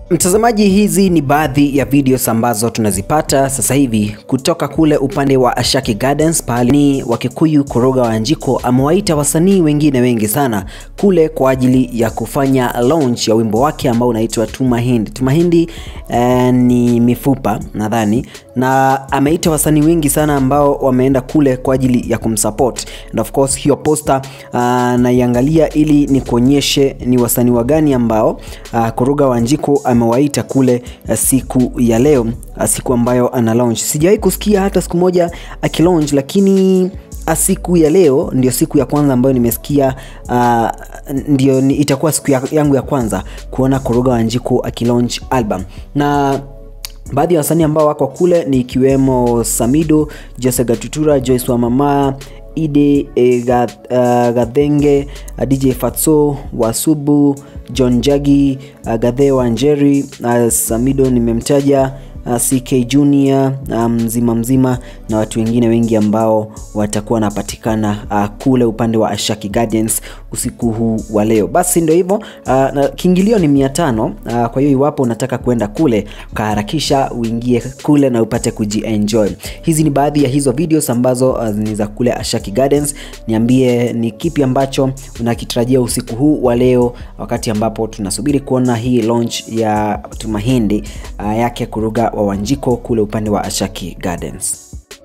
Mtazamaji, hizi ni baadhi ya videos ambazo tunazipata sasa hivi kutoka kule upande wa Ashaki Gardens, pahali ni Wakikuyu Koroga Wanjiko amewaita wasanii wengine wengi sana kule kwa ajili ya kufanya launch ya wimbo wake ambao unaitwa Tumahindi. Tumahindi eh, ni mifupa nadhani, na ameita wasanii wengi sana ambao wameenda kule kwa ajili ya kumsupport and of course hiyo poster uh, naiangalia ili nikuonyeshe ni wasanii wagani ambao uh, Koroga Wanjiko amewaita kule uh, siku ya leo uh, siku ambayo ana launch. Sijawahi kusikia hata siku moja akilaunch, lakini siku ya leo ndio siku ya kwanza ambayo nimesikia uh, ndio ni, itakuwa siku ya, yangu ya kwanza kuona Koroga Wanjiko akilaunch album na baadhi ya wasanii ambao wako kule ni ikiwemo Samido, Jose Gatutura, Joyce wa Mama Ide e, ga, uh, Gadhenge uh, DJ Fatso Wasubu John Jagi uh, Gadhe wa Njeri uh, Samido nimemtaja uh, CK Junior mzima um, mzima na watu wengine wengi ambao watakuwa wanapatikana uh, kule upande wa Ashaki Gardens usiku huu wa leo. Basi ndio hivyo uh, na kiingilio ni mia tano uh, kwa hiyo iwapo unataka kwenda kule ukaharakisha uingie kule na upate kujienjoy. Hizi ni baadhi ya hizo videos ambazo uh, ni za kule Ashaki Gardens. Niambie ni kipi ambacho unakitarajia usiku huu wa leo, wakati ambapo tunasubiri kuona hii launch ya Tumahindi uh, yake Kuruga wa Wanjiko kule upande wa Ashaki Gardens.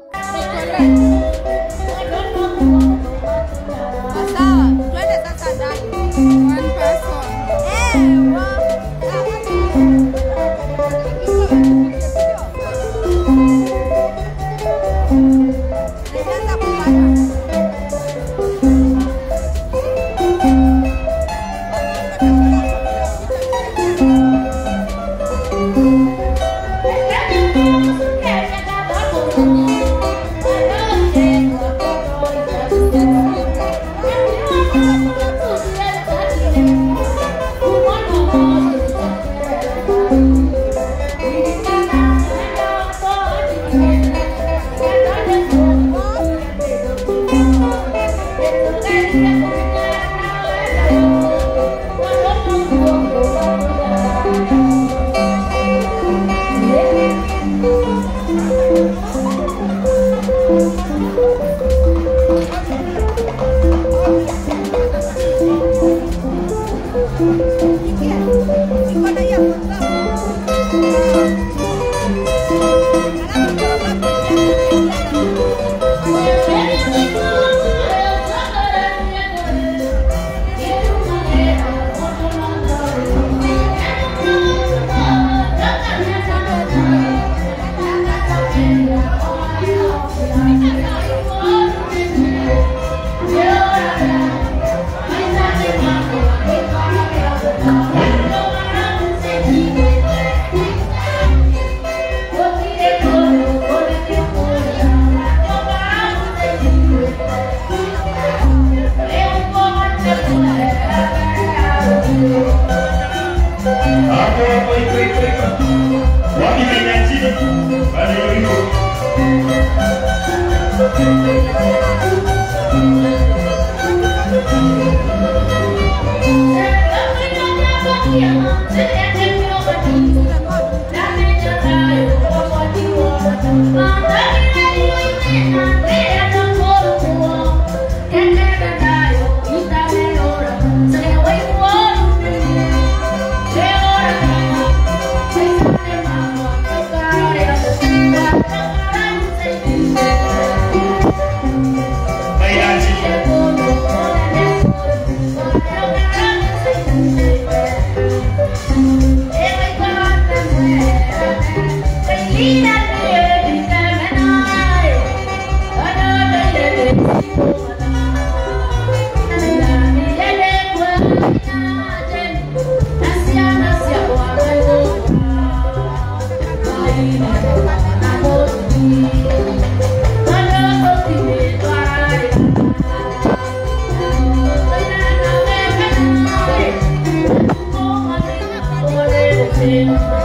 Sawa, twende sasa ndani. One person. Eh, wa- Nilianza kupanda. Mikono hiyo. Hapo hapo iko iko iko. Wapi kenya chini? Bado iko. Kenya chini. Thank you.